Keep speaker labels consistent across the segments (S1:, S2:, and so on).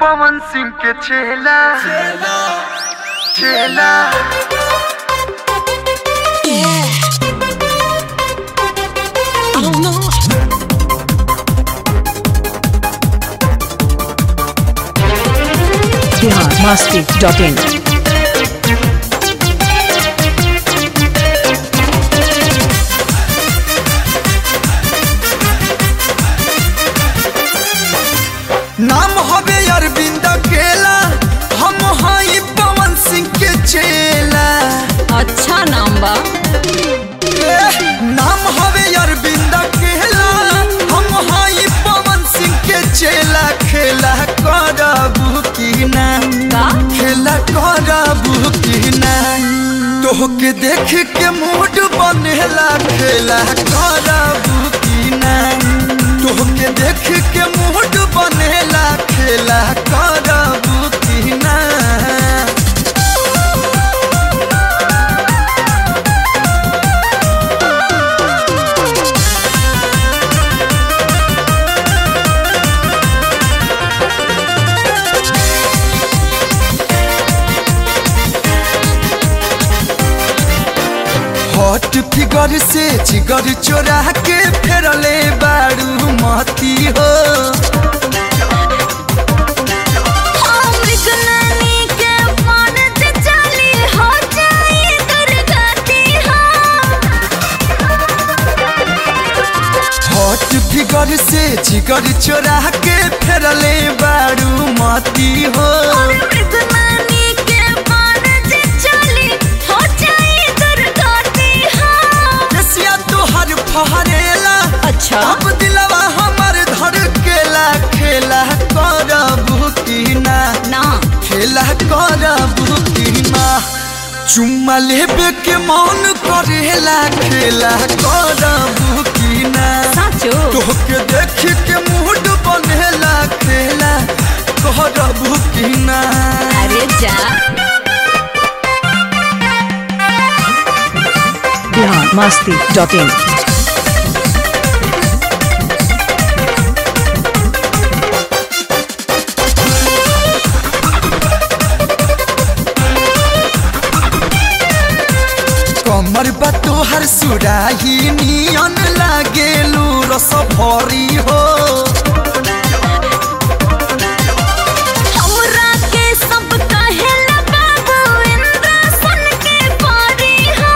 S1: पवन सिंह के चेला चेला
S2: I don't know.
S3: Bihar Masti dot in
S4: नाम हवे अरविंद केला हम हई पवन सिंह के चेला
S2: अच्छा नाम बा
S4: ए, नाम हवे अरविंद केला हम हई पवन सिंह के चेला खेला करबू की ना
S2: का
S4: खेला करबू की ना तोहके देख के मूड बनेला खेला करबू की ना तोहके देख के मूड बनेला खेला करबू की ना हॉट फिगर से जिगर चोरा के फेरले बारू मती हो हॉट फिगर से जिगर चोरा के फेरले बारू मती हो रसिया तोहर फहरेला
S2: अच्छा
S4: अब दिलवा हमर धर केला खेला करबू की ना
S2: ना
S4: खेला करबू की ना चुम्मा लेबे के मन करेला खेला करबू की ना
S2: साचो
S4: तोहके देख के मूड बनेला खेला करबू की ना
S2: अरे जा
S3: बिहार मस्ती डॉट इन
S4: कमर बा तोहर सुराही नियन लागेलू रस भरी हो
S2: हमरा के सब कहेला बाबू इंद्र सन के परी हो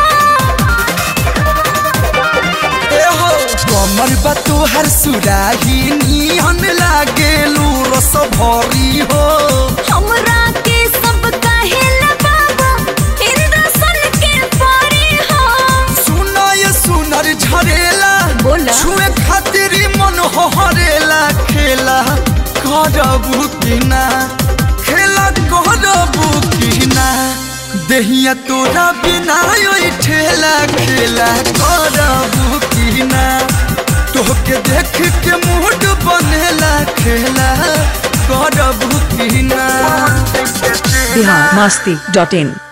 S4: ए हो कमर बा तोहर सुराही नियन लागेलू रस भरी हो
S2: हमरा के सब कहेला बाबू इंद्र सन के परी हो
S4: सुना ये सुनर झरेला
S2: बोला।
S4: छुए खातिर ही मन हरेला खेला करबू की ना खेला करबू की ना देहिया तोरा बिना ओइ ठेला खेला करबू की ना तोहके देख के मूड बनेला खेला करबू की ना
S3: बिहार मस्ती डॉट इन